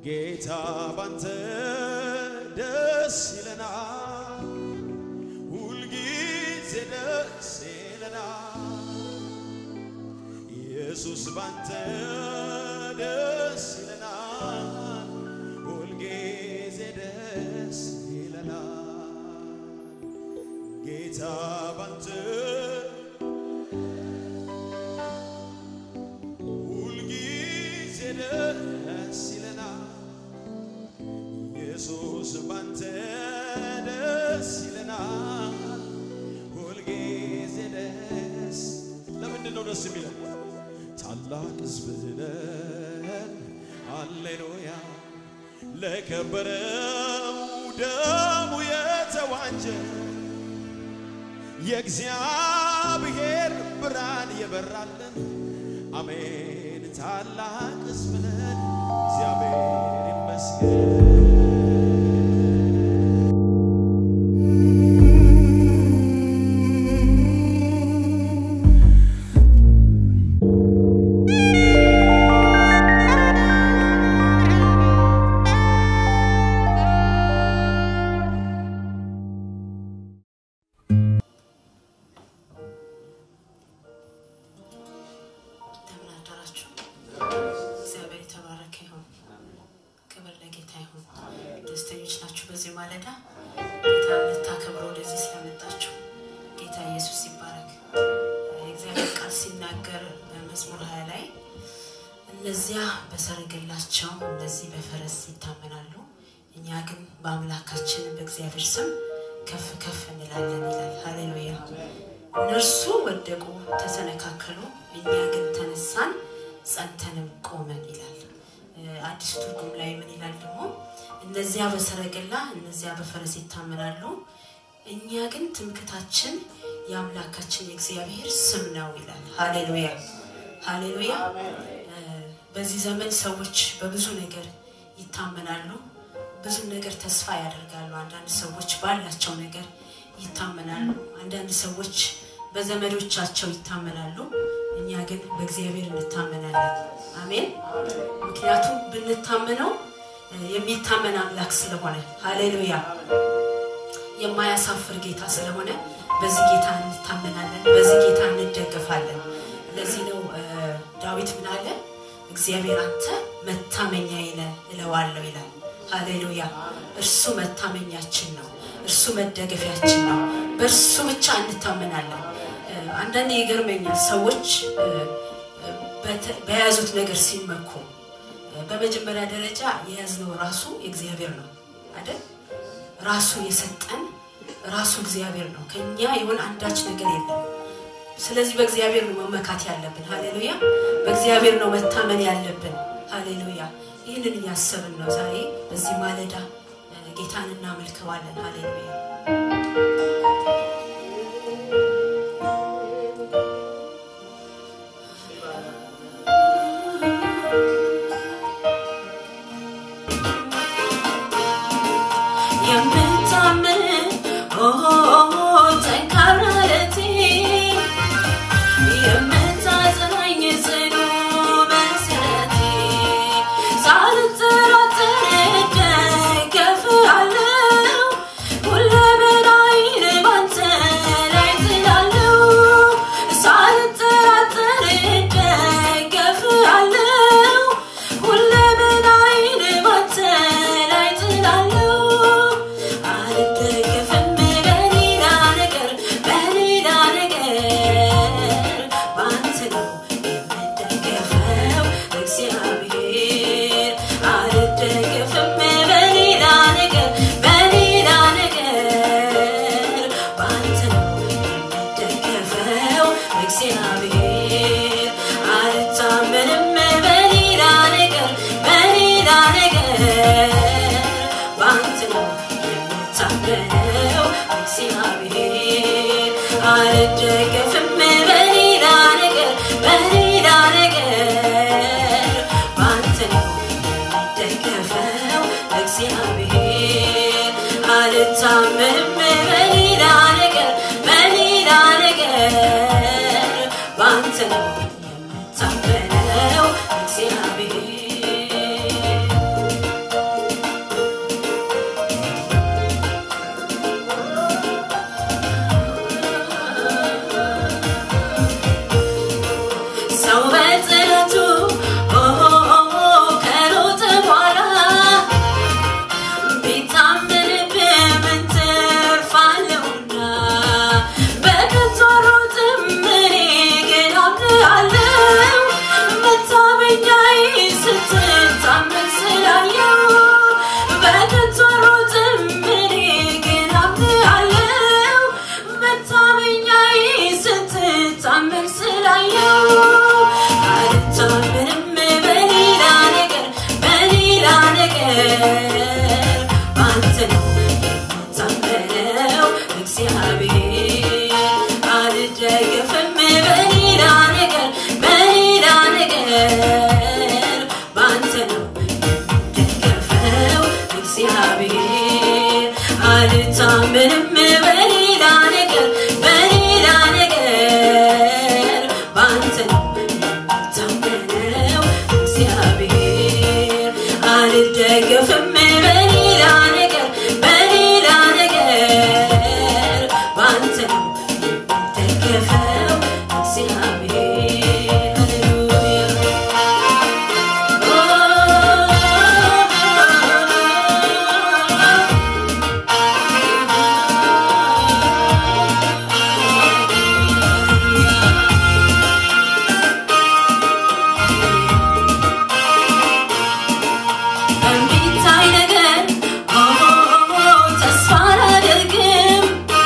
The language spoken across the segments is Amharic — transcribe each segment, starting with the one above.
ጌታ ባንተ ደስ ይለናል፣ ሁልጊዜ ደስ ይለናል። ኢየሱስ ባንተ ደስ ይለናል፣ ሁልጊዜ ደስ ይለናል። ጌታ ባንተ ሁልጊዜ ደስ ይለናል። ኢየሱስ ባንተ ደስ ይለናል፣ ሁልጊዜ ደስ ለምንድን ነው ደስ የሚለው? ታላቅ ሕዝብ ነን፣ ሃሌሉያ ለከበረው ደሙ የተዋጀ የእግዚአብሔር ብርሃን የበራልን አሜን። ታላቅ ሕዝብ ነን፣ እግዚአብሔር ይመስገን። እንደምን አደራችሁ? እግዚአብሔር የተባረከ ይሁን። ክብር ለጌታ ይሁን። ደስተኞች ናችሁ? በዚህ ማለዳ ጌታ ልታከብረው ወደዚህ ስለመጣችሁ ጌታ ኢየሱስ ይባረክ። የእግዚአብሔር ቃል ሲናገር በመዝሙር ሀያ ላይ እነዚያ በሰረገላቸው እነዚህ በፈረስ ይታመናሉ፣ እኛ ግን በአምላካችን በእግዚአብሔር ስም ከፍ ከፍ እንላለን ይላል። ሃሌሉያ። እነርሱ ወደቁ፣ ተሰነካከሉ፣ እኛ ግን ተነሳን፣ ጸንተንም ቆመን ይላል። አዲስ ትርጉም ላይ ምን ይላል ደግሞ? እነዚያ በሰረገላ እነዚያ በፈረስ ይታመናሉ፣ እኛ ግን ትምክታችን የአምላካችን የእግዚአብሔር ስም ነው ይላል። ሃሌሉያ ሃሌሉያ። በዚህ ዘመን ሰዎች በብዙ ነገር ይታመናሉ፣ ብዙ ነገር ተስፋ ያደርጋሉ። አንዳንድ ሰዎች ባላቸው ነገር ይታመናሉ። አንዳንድ ሰዎች በዘመዶቻቸው ይታመናሉ። እኛ ግን በእግዚአብሔር እንታመናለን። አሜን። ምክንያቱም ብንታመነው የሚታመን አምላክ ስለሆነ፣ ሃሌሉያ የማያሳፍር ጌታ ስለሆነ በዚህ ጌታ እንታመናለን፣ በዚህ ጌታ እንደገፋለን። ለዚህ ነው ዳዊት ምን አለ? እግዚአብሔር አንተ መታመኛዬ ነህ እለዋለሁ ይላል። ሃሌሉያ እርሱ መታመኛችን ነው። እርሱ መደገፊያችን ነው። በእርሱ ብቻ እንታመናለን። አንዳንድ ይገርመኛል ሰዎች በያዙት ነገር ሲመኩ፣ በመጀመሪያ ደረጃ የያዝነው ራሱ እግዚአብሔር ነው አይደል? ራሱ የሰጠን ራሱ እግዚአብሔር ነው። ከኛ የሆነ አንዳች ነገር የለም። ስለዚህ በእግዚአብሔር ነው መመካት ያለብን። ሃሌሉያ በእግዚአብሔር ነው መታመን ያለብን። ሃሌሉያ ይህንን እያሰብን ነው ዛሬ በዚህ ማለዳ ጌታን እናመልከዋለን። ሃሌሉያ የምታምን ጠንካራ ረቴ የምታጸናኝ ጽኑ መሰረቴ ሳልጠራጠር እደገፍሃለሁ ሁለመናዬን ባንተ ላይ ጥላለሁ ሳልጠራጠር እደገፍሃለሁ ሁለመናዬን ባንተ ላይ ጥላለሁ አልደገፍም በሌላ ነገር በሌላ ነገር ባንተ ነው የምደገፈው እግዚአብሔር አልደገፍም በሌላ ነገር በሌላ ነገር ባንተ ነው የምደገፈው እግዚአብሔር አልታመንም በሌላ ነገር በሌላ ነገር ባንተ ነው የምታመነው እግዚአብሔር አልደገፍም በሌላ ነገር በሌላ ነገር ባንተ ነው የምደገፈው እግዚአብሔር አልታመንም በሌላ ነገር በሌላ ነገር ባንተ ነው የምታመነው እግዚአብሔር በአንተ ነው የምታመነው እግዚአብሔር አልደገፍም በሌላ ነገር በሌላ ነገር በአንተ ነው የምደገፈው እግዚአብሔር አልታምንም በሌላ ነገር በሌላ ነገር በአንተ ነው የምታመነው እግዚአብሔር አልደገፍም በሌላ ነገር በሌላ ነገር በአንተ ነው የምደገፈው እግዚአብሔር ሃሌሉያ በሚታይ ነገር ተስፋ አላደርግም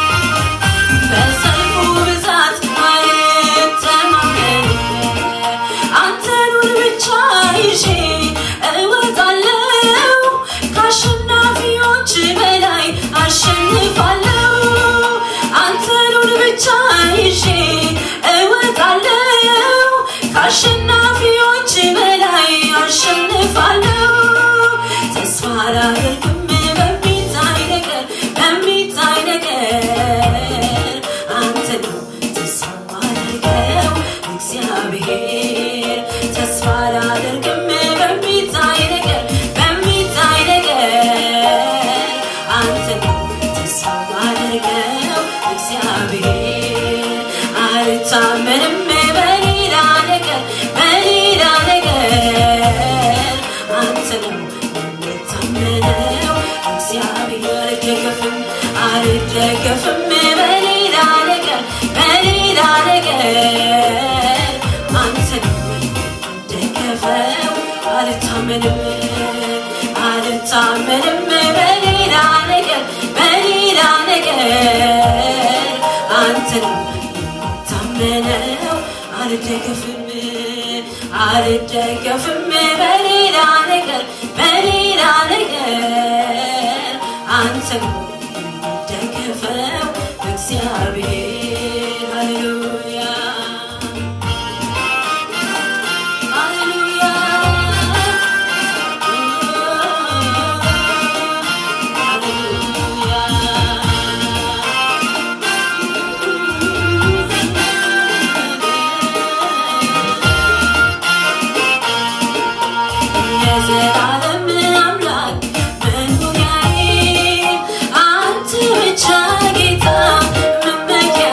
በሰልፉ ብዛት አልተማመንም አንተኑን ብቻ ይዤ እወጣለሁ ከአሸናፊዎች በላይ አሸንፋለሁ አንተኑን ብቻ ይዤ እወጣለሁ ከአሸናፊዎች በላይ አሸንፋለሁ ተስፋ አላደርግም በሚታይ ነገር በሚታይ ነገር አንተ ነው ተስፋ ማደርገው እግዚአብሔር ተስፋ አላደርግም በሚታይ ነገር በሚታይ ነገር አንተ ነው ተስፋ ማደርገው እግዚአብሔር አልታመንም በሌላ ነገር በሌላ ነገር አንተ ነው የምታመነው እግዚአብሔር አልደገፍም አልደገፍም በሌላ ነገር በሌላ ነገር አንተ ነው የምደገፈው አልታመንም አልታመንም በሌላ ነገር በሌላ ነገር አንተ ነው የምታመነው አልደገፍም አልደገፍም በሌላ ነገር በሌላ ነገር አንተ ነው የምደገፈው እግዚአብሔር ሃሌሉያ ሃሌሉያ የዘላለም አምላክ መኖሪያዬ አንተ ብቻ ጌታ መመኪያ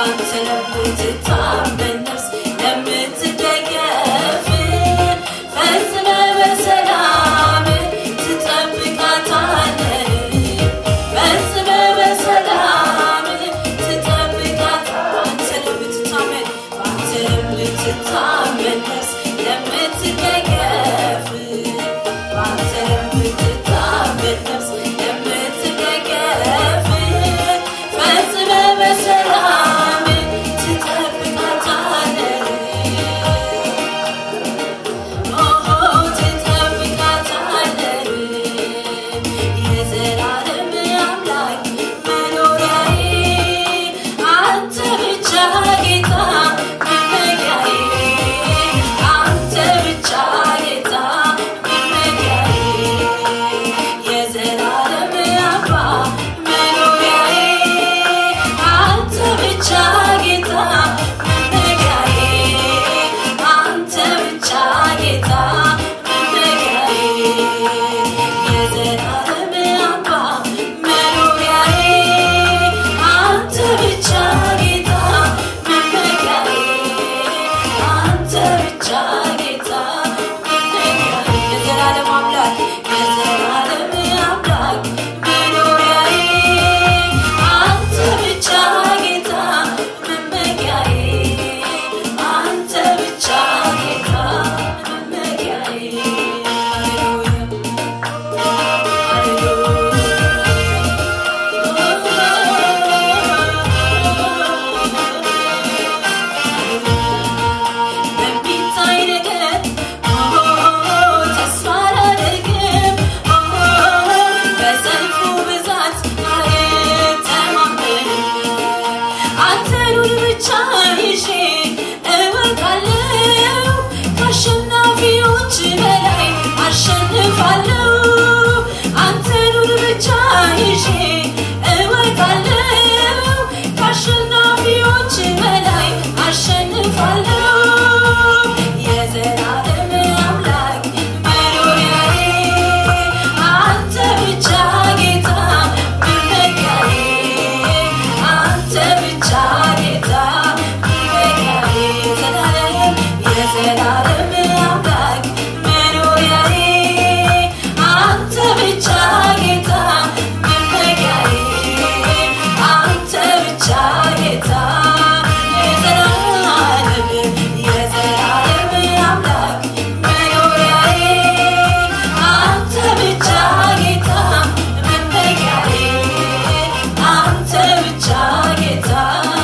በአንተ ለምትታመን ነፍስ ለምትደገፍ ፈጽመ በሰላም ትጠብቃታለህ ፈጽመ በሰላም ትጠብቃታለህ በአንተ ለምትታመን በአንተ ለምትታመን ነፍስ ለምትደገፍ በአንተ ለምትታመን ነፍስ ለምትደገፍ ፈጽመ በሰላም ትጠብቃታለህ ኦሆ ትጠብቃታለህ የዘላለም አምላክ መኖሪያዬ አንተ ብቻ ጌታ መመኪያዬ አንተ ብቻ ጌታ መመኪያዬ የዘላለም አባ መኖሪያዬ አንተ ብቻ ጌታ መመኪያዬ አንተ ብቻ ጌታ መመኪያዬ የዘላለም አባ መኖሪያዬ አንተ ብቻ ጌታ መመኪያዬ አንተ ብቻ ጌታ መመኪያዬ የዘላለም አምላክ የዘላለም አምላክ መኖሪያዬ አንተ ብቻ ጌታ መመኪያዬ አንተ ብቻ ጌታ መመኪያዬ በሚታይ ነገር ተስፋ አላደርግም በሰልፉ ብዛት አልተማመንም አንተኑን ብቻ ይዤ እወጣለሁ ከአሸናፊዎች በላይ አሸንፋለሁ አንተኑን ብቻ ይዤ እወጣለሁ ከአሸናፊዎች በላይ አሸንፋለሁ የዘላለም አምላክ መኖሪያዬ አንተ ብቻ ጌታ መመኪያዬ አንተ ብቻ ጌታ መመኪያዬ የዘላለም የዘላለም አምላክ መኖሪያዬ አንተ ብቻ ጌታ መመኪያዬ አንተ ብቻ ጌታ የዘላለም የዘላለም አምላክ መኖሪያዬ አንተ ብቻ ጌታ መመኪያዬ አንተ ብቻ ጌታ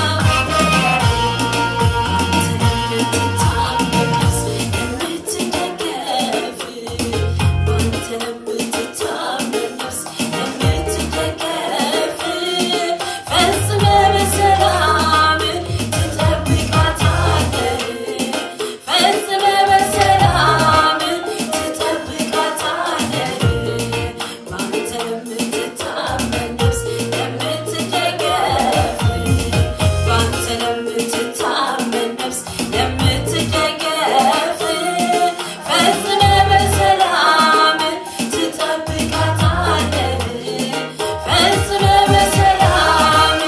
ባንተ ለምትታመን ነፍስ ለምትደገፍ ፈጽመ በሰላም ትጠብቃታለህ ፈጽመ በሰላም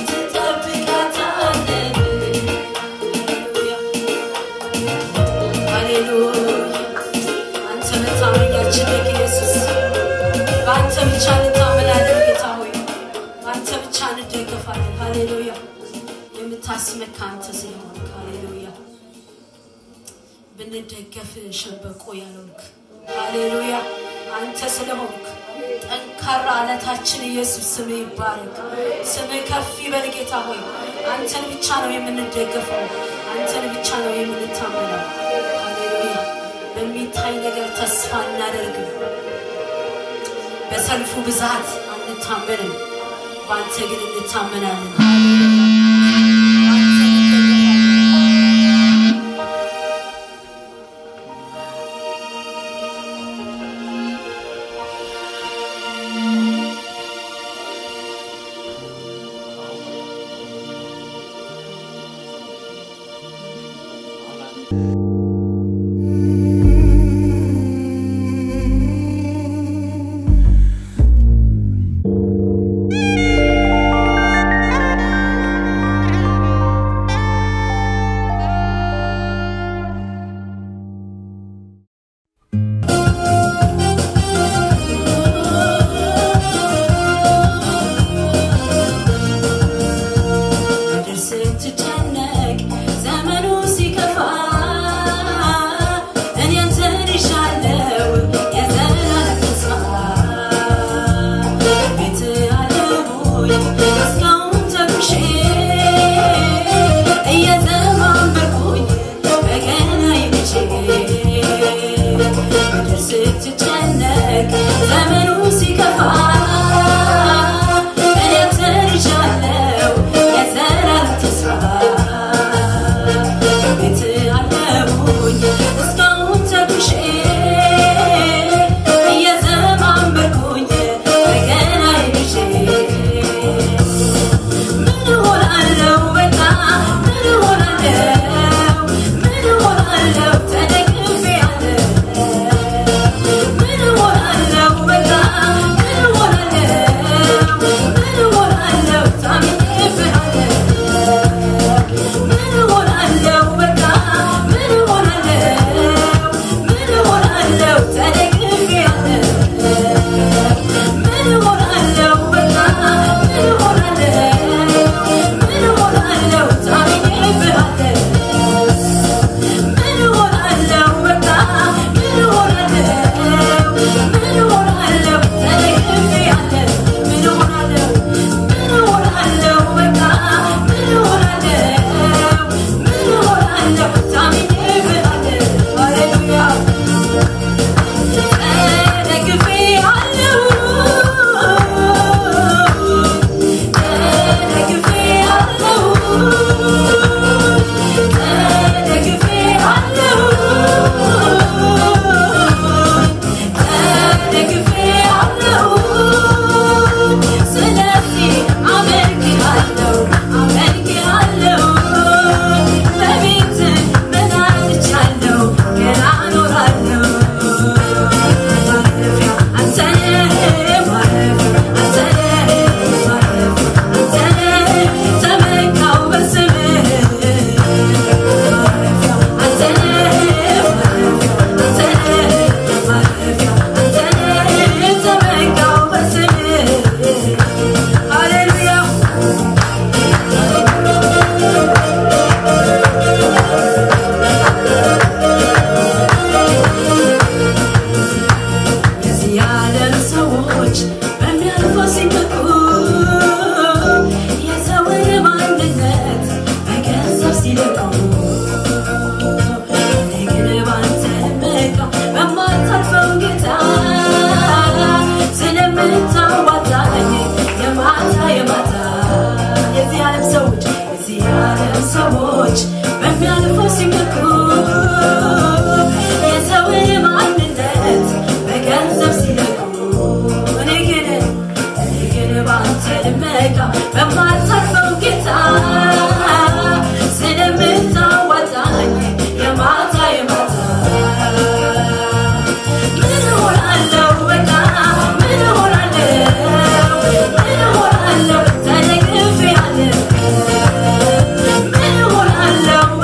ትጠብቃታለህ ሃሌሉያ አንተ መታመኛችን ነህ ኢየሱስ በአንተ ብቻ እንታመናለን ጌታ ሆይ በአንተ ብቻ እንደገፋለን ሃሌሉያ የምታስመካ አንተ ስለሆንክ ሃሌሉያ ብንደገፍ ሸበቆ ያልሆንክ ሃሌሉያ አንተ ስለሆንክ ጠንካራ አለታችን ኢየሱስ ስም ይባረክ ስም ከፍ ይበል ጌታ ሆይ አንተን ብቻ ነው የምንደገፈው አንተን ብቻ ነው የምንታመነው ሃሌሉያ በሚታይ ነገር ተስፋ እናደርግም በሰልፉ ብዛት አንታመንም በአንተ ግን እንታመናለን በአንተ እንደገፋለን። ♪ ሰዎች የዚህ ዓለም ሰዎች በሚያልፈው ሲመኩ የሰውን ማንነት በገንዘብ ሲለኩ እኔ ግን እኔ ግን በአንተ ልመካ በማታልፈው ጌታ ስለምታዋጣኝ የማታ የማታ ምን እሆናለሁ በቃ ምን እሆናለሁ ምን እሆናለሁ ተደግፌ አለ ምን እሆናለሁ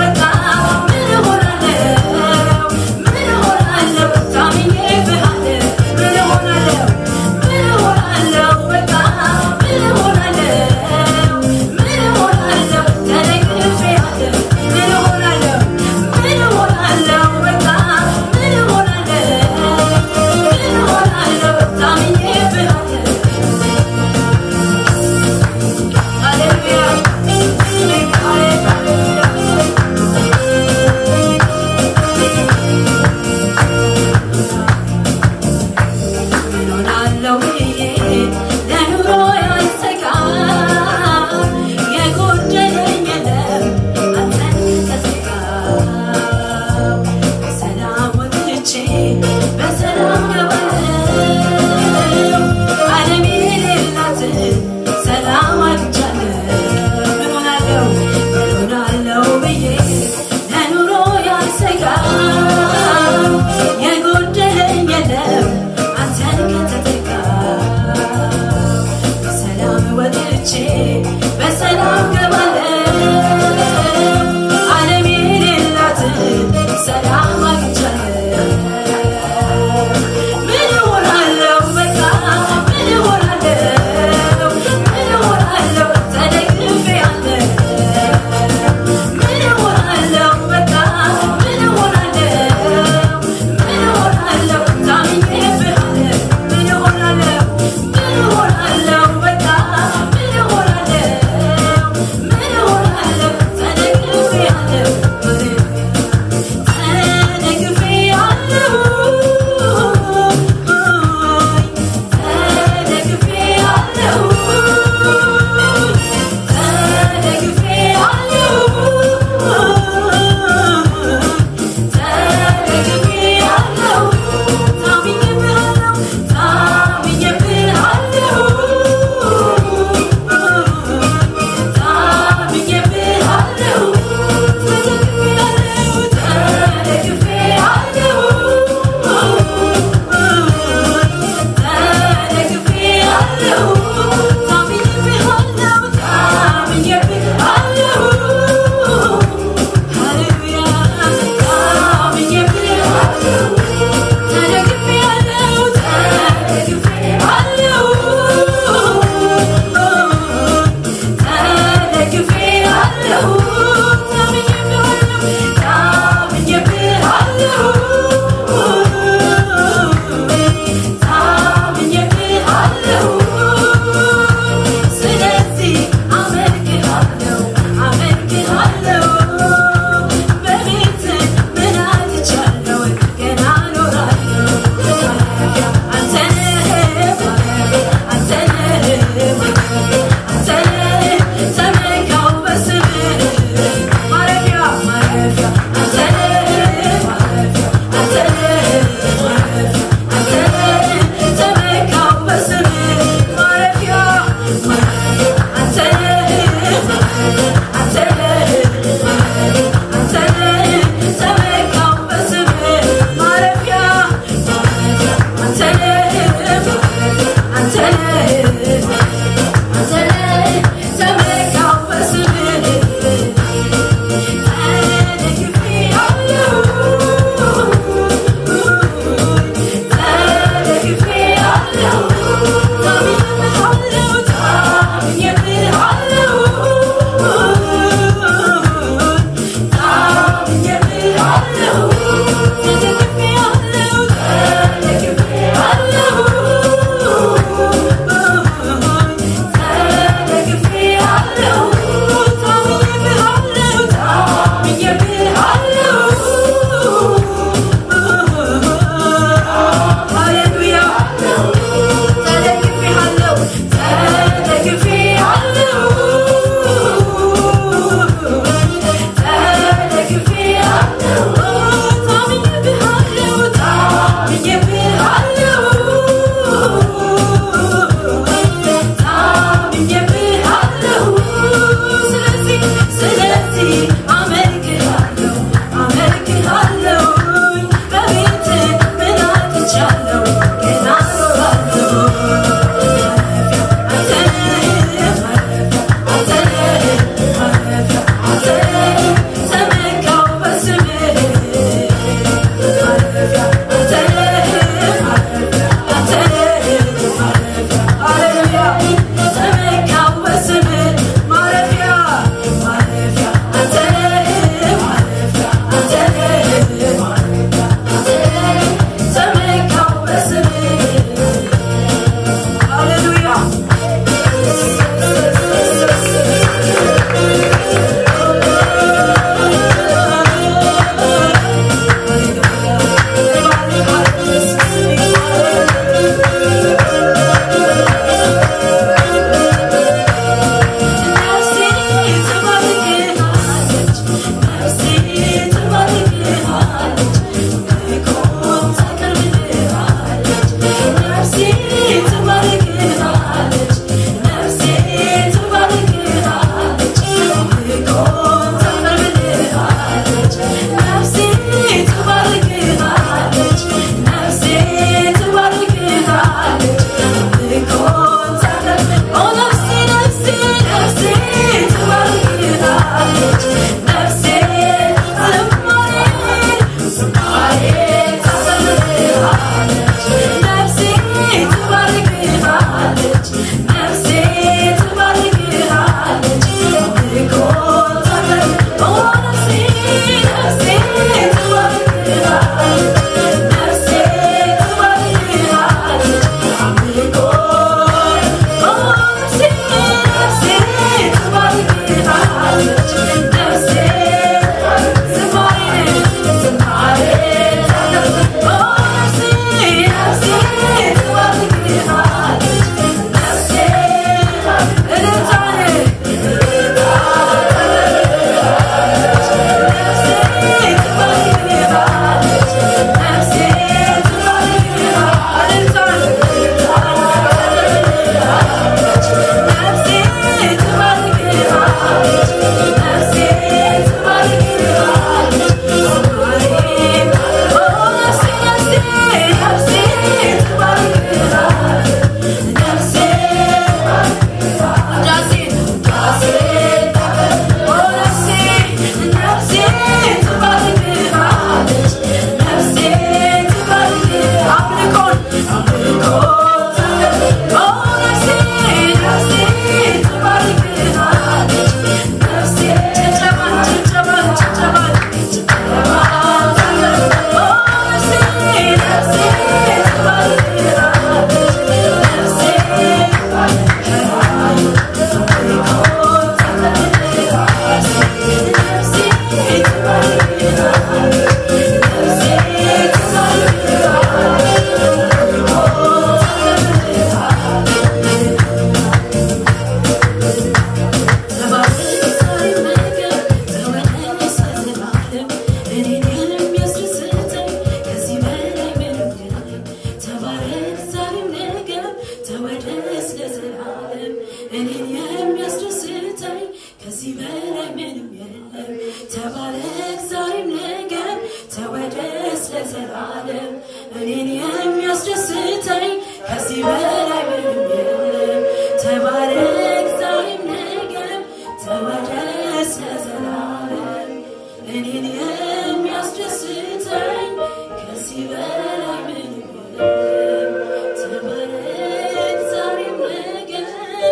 እኔን የሚያስደስተኝ ከዚህ በላይ ምንም የለም። ተባረክ ዛሬም ነገም ተወደስ ለዘላለም እኔን የሚያስደስተኝ ከዚህ በላይ ምንም የለም። ተባረክ ዛሬም ነገም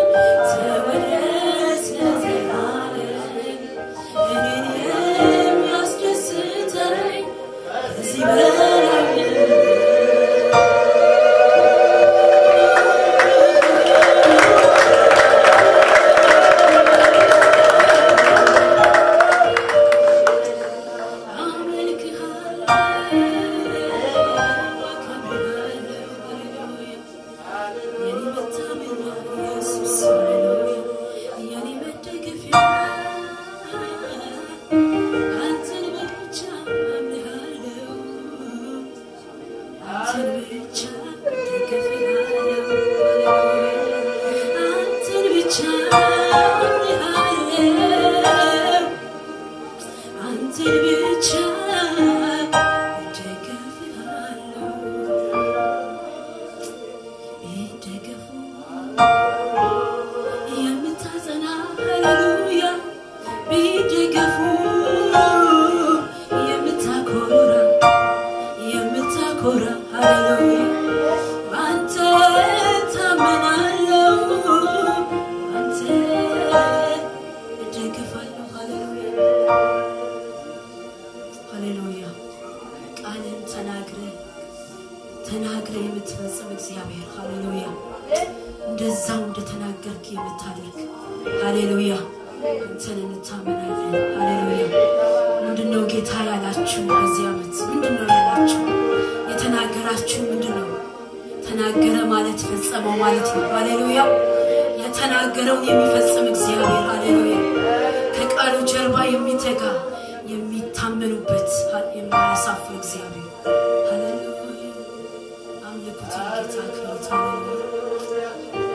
ተወደስ ለዘላለም እኔን የሚያስደስተኝ ከዚህ በላይ ምንም አንተን ብቻ እደግፍሃለሁ ቢደገፉ የምታጸና ሃሌሉያ ቢደገፉ የምታኮራ የምታኮራ ሃሌሉያ በአንተ ታመናለሁ አንተ እደግፋለሁ ሃሌሉያ ሃሌሉያ ቃልን ተናግረ ተናግረ የምትፈጽም እግዚአብሔር ሃሌሉያ እንደዛው እንደተናገርክ የምታደርግ ሃሌሉያ አንተን እንታመናለን ሃሌሉያ ምንድነው ጌታ ያላችሁ በዚህ ዓመት ምንድነው ያላችሁ የተናገራችሁ ምንድነው ተናገረ ማለት ፈጸመው ማለት ነው ሃሌሉያ የተናገረውን የሚፈጽም እግዚአብሔር ሃሌሉያ ከቃሉ ጀርባ የሚተጋ የሚታመኑበት የማያሳፍር እግዚአብሔር ሃሌሉያ አምልኩት ጌታ ክብረት ሃሌሉያ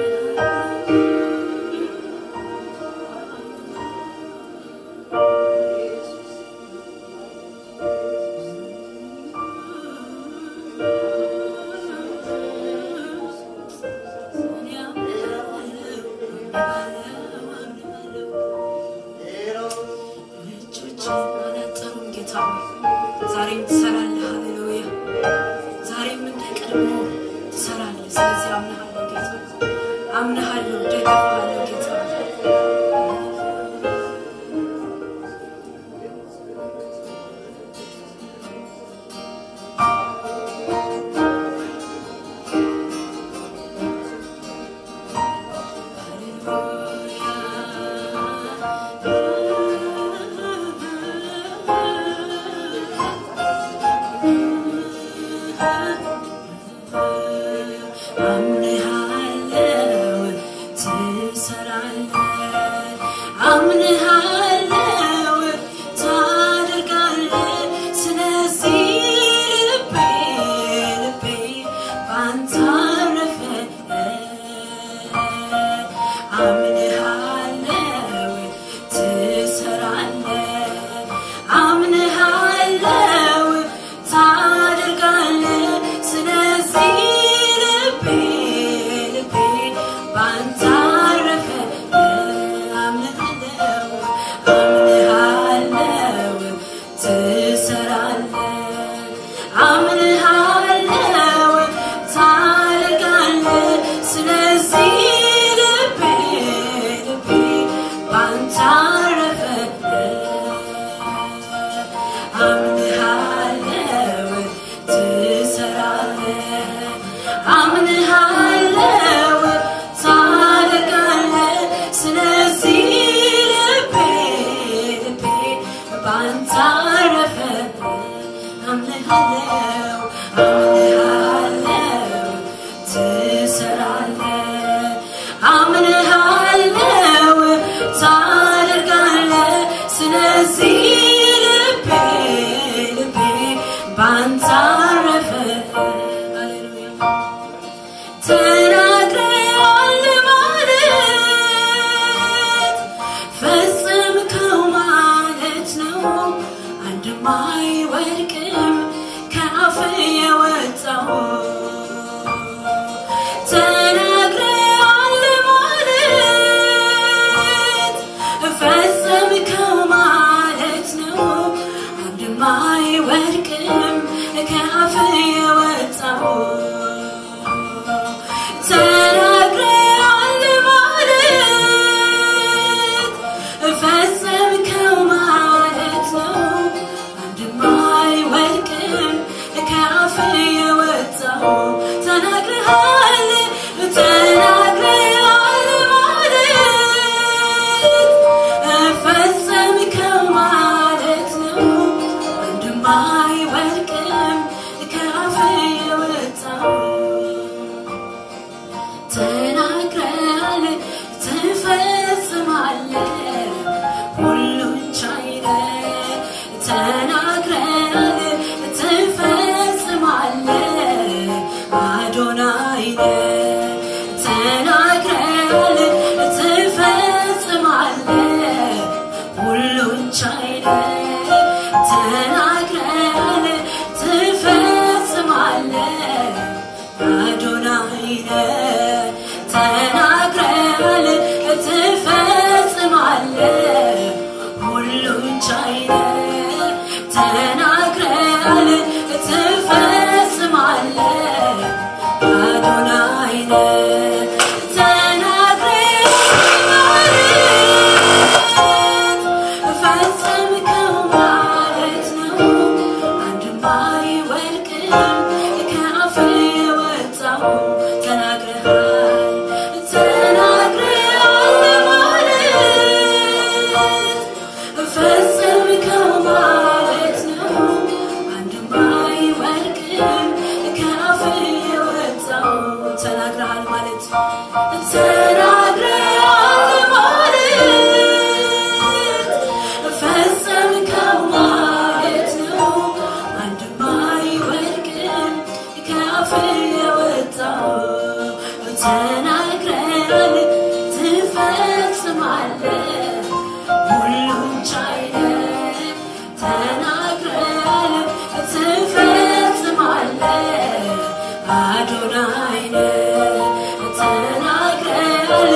አላጠሩም ጌታ ሆይ ዛሬም ትሰራለህ ሃሌሉያ ዛሬም እንደ ቀድሞ ትሰራለህ ስለዚህ አምነሃለሁ ጌታ አምነሃለሁ ደግፍሃለሁ ጌታ አምንሃለው ትሰራለህ አምንሃለው ታደርጋለህ ስለዚህ ልቤ ልቤ ባንተ አረፈ አምንሃለው ትሰራለህ አምንሃለው ታደርጋለህ ስለዚህ ልቤ ልቤ ባንተ አረፈ አምንሃለው አምንሃለው ትሰራለህ አምንሃለው ታደርጋለህ ስለዚህ ልቤ ልቤ ባንተ አረፈ አምንሃለው ትሰራለህ አምንሃለው ታደርጋለህ ስለዚህ ልቤ ልቤ ባንተ አረፈ አምንሃለው አምንሃለው ትሰራለህ አምንሃለው ታደርጋለህ ስለዚህ ልቤ ልቤ ባንተ አረፈ ሃሌሉያ ተናግረሃል ማለት ፈጽምከው ማለት ነው። አንድም አይወድቅም ከአፍ የወጣ ተናግረሃል ማለት ፈጸምከው ማለት ነው። አንድም አይወድቅም ከአፍ የወጣው ተናግረሃል ተናግረሃል ማለት ፈጸምከው ማለት ነው። አንድም አይወድቅም ከአፍ የወጣው ተናግረሃል ትፈጽማለህ ሁሉን ቻይ ነህ ተናግረሃል ትፈጽማለህ አዶናይ ነህ ተናግረሃል ትፈጽማለህ ሁሉን ቻይ ነህ ተናግረሃል ትፈጽማለህ አዶናይ ነህ ተናግረሃል ትፈጽማለህ ሁሉን ቻይ ነህ ተናግረሃል ትፈጽማለህ አዶናይ ነህ ተናግረሃል ፈጸምከው ማለት ነው አንድም አይወድቅም ከአፍ የወጣው ተናግረሃል ተናግረሃል ማለት ፈጸምከው ማለት ነው አንድም አይወድቅም ከአፍ የወጣው ተናግረሃል ማለት ተናግረሃል ማለት ፈጸምከው ማለት ነው አንድም አይወድቅም ከአፍ የወጣው ተናግረሃል ትፈጽማለህ ሁሉን ቻይ ነህ ተናግረሃል ትፈጽማለህ አዶናይ ነህ ተናግረሃል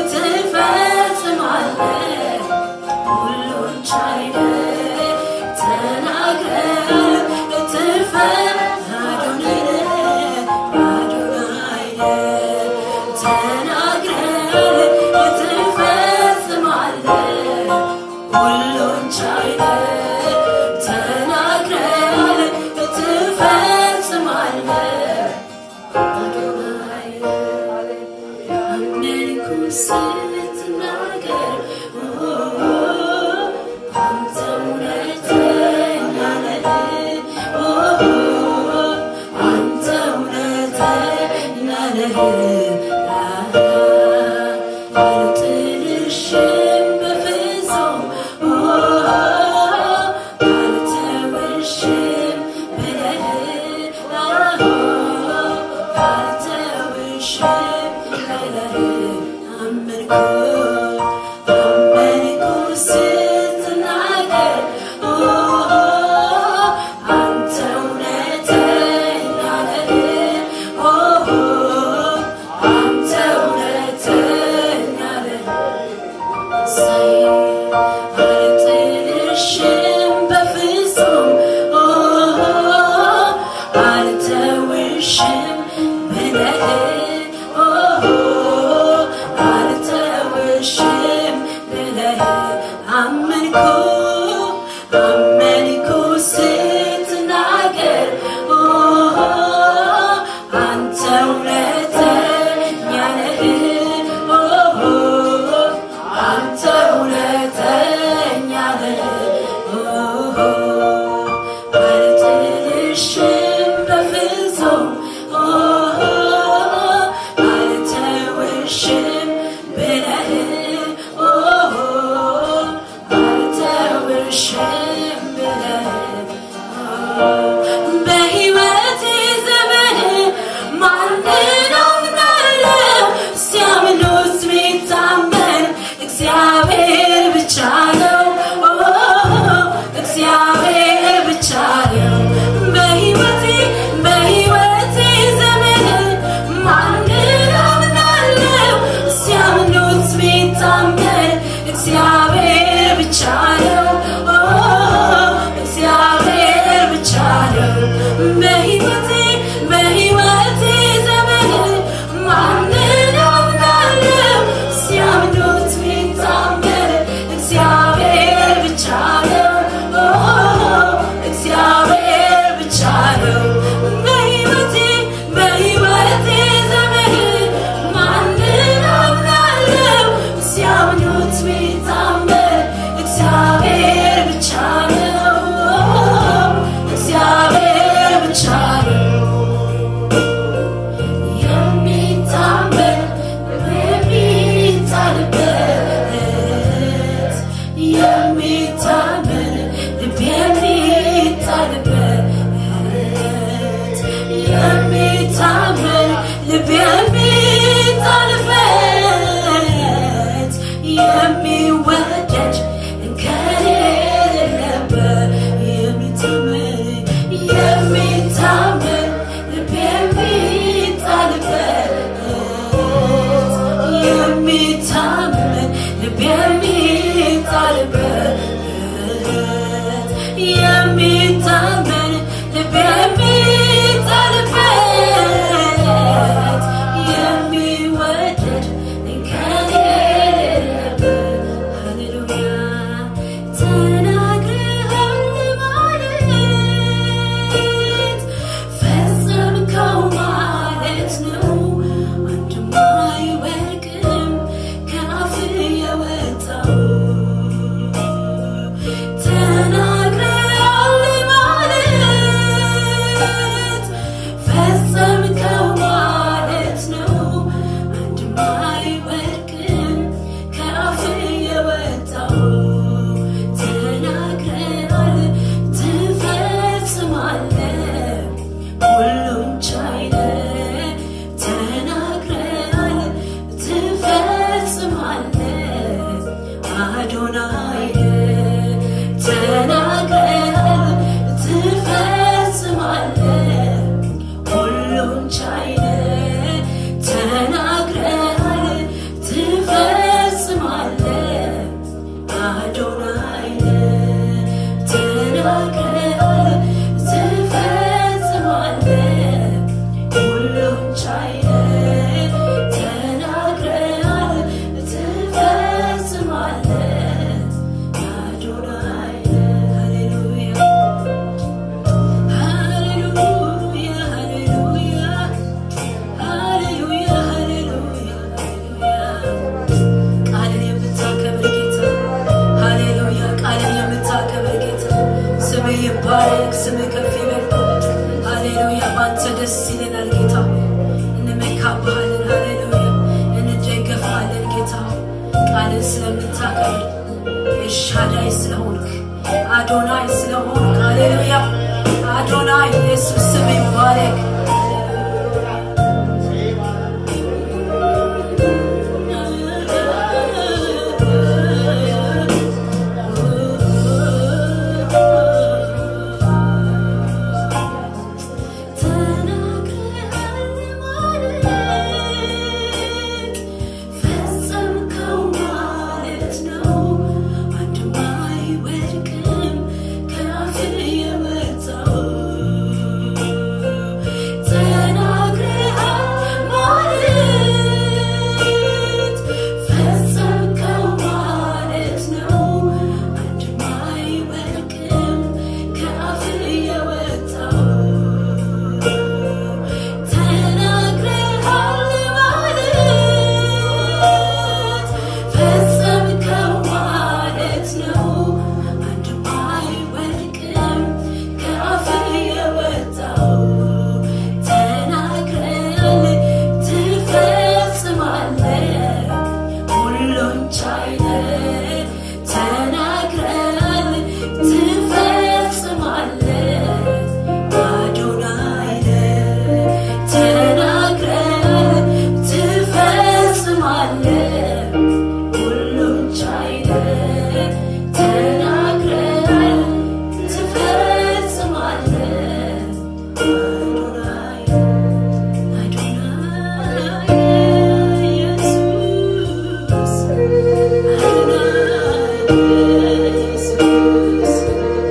ትፈጽማለህ ሁሉን ቻይ ነህ ተናግረሃል ትፈጽ አዶናይ ነህ አዶናይ ነህ ተናግረሃል ትፈጽማለህ ሁሉን ቻይ ነህ ተናግረሃል ትፈጽማለህ አዶናይ አመንኩ ስትናገር አንተ እውነተኛ ነህ አንተ እውነተኛ ነህ አልጥልሽም በፍጹም አልተውሽም ብለህ አልተውሽም ብለህ አመንኩ አመንኩ ስትናገር አንተ እውነተኛ ነህ አንተ እውነተኛ ነህ አልጥልሽም በፍጹም አልተውሽም ብለህ አልተውሽም ብለህ አመንኩ አመንኩ ስትናገር አንተ እውነተኛ ነህ አንተ እውነተኛ ነህ አልጥልሽም በፍጹም አልተውሽም ብለህ አልተውሽም ብለህ በሕይወቴ ዘመን ማንን አምናለሁ? ሲያምኑት ሚታመን እግዚአብሔር ብቻ ነው። እግዚአብሔር ብቻ ነው። በሕይወቴ በሕይወቴ ዘመን ማንን አምናለሁ? ሲያምኑት ሚታመን እግዚአብሔር ብቻ ነው። እግዚአብሔር ብቻ ነው። በሕይወቴ በሕይወቴ ተናግረሃል ትፈጽማለህ ሁሉን ቻይ ተናግረሃል ትፈጽማለህ አዶናይ ተናግረሃል ትፈጽማለህ ሁሉን ቻይ ተናግረሃል ትፈጽማለህ አዶናይ ሃሌሉያ ሃሌሉያ ሃሌሉያ ሃሌሉያ ሃሌሉያ ቃልን የምታከብር ጌታ ሃሌሉያ ቃልን የምታከብር ጌታ ስምህ ይባረክ ስምህ ከፍ ይበል ሃሌሉያ በአንተ ደስ ይለናል ጌታ እንመካብሃለን ሃሌሉያ እንደገፋለን ጌታ ቃልን ስለምታከብር ኤልሻዳይ ስለሆንክ አዶናይ ስለሆንክ ሃሌሉያ አዶናይ ኢየሱስ ስም ይባረክ ተናግረሃል ማለት ፈጸምከው ማለት ነው። አንድም አይወድቅም ከአፍህ የወጣው። ተናግረሃል ማለት ፈጸምከው ማለት ነው። አንድም አይወድቅም ከአፍህ የወጣው። ተናግረሃል ማለት ፈጸምከው ማለት ነው። አንድም አይወድቅም ከአፍህ የወጣው። ተናግረሃል ትፈጽማለህ ሁሉን ቻይ ነህ። ተናግረሃል ትፈጽማለህ አዶናይ ነህ። ተናግረሃል ትፈጽማለህ ሁሉን ቻይ ነህ። ተናግረሃል ትፈጽማለህ አዶናይ አዶናይ ኢየሱስ አዶናይ ኢየሱስ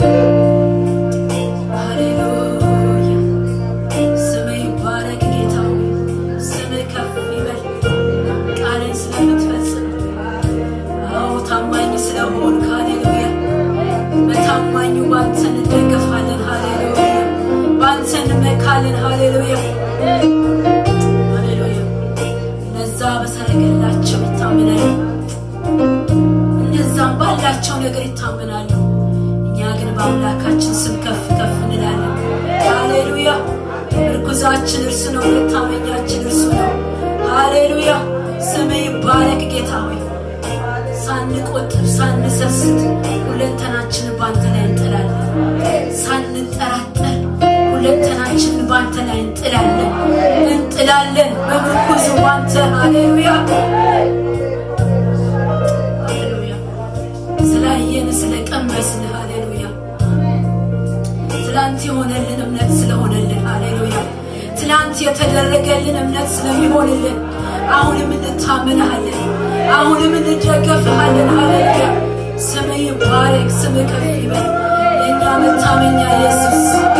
ሃሌሉያ ስምህ ይባረክ ጌታ ሆይ፣ ስምህ ከፍ ይበል ቃልን ስለምትፈጽም አዎ ታማኝ ስለሆንክ ሃሌሉያ በታማኙ ባንተ እንደገፋለን ሃሌሉያ ባንተ እንመካለን ሃሌሉያ ሃሌሉያ እነዛ በሰረገላቸው ይታመናሉ እነዛም ባላቸው ነገር ይታመናሉ እኛ ግን በአምላካችን ስም ከፍ ከፍ እንላለን ሃሌሉያ ምርኩዛችን እርሱ ነው መታመኛችን እርሱ ነው ሃሌሉያ ስምህ ይባረክ ጌታ ሆይ ሳንቆጥብ ሳንሰስት ሁለንተናችንን ባንተ ላይ እንጥላለን ሳንጠራጠር ሁለንተናችንን ባንተ ላይ እንጥላለን እንጥላለን በምርኩዝ ባንተ ሃሌሉያ ሃሌሉያ ስላየን ስለቀመስን ሃሌሉያ ትላንት የሆነልን እምነት ስለሆነልን ሃሌሉያ ትላንት የተደረገልን እምነት ስለሚሆንልን አሁንም እንታመንሃለን አሁንም እንደገፍሃለን ሃሌሉያ ስምህ ይባረክ ስምህ ከፍ ይበል የእኛ መታመኛ ኢየሱስ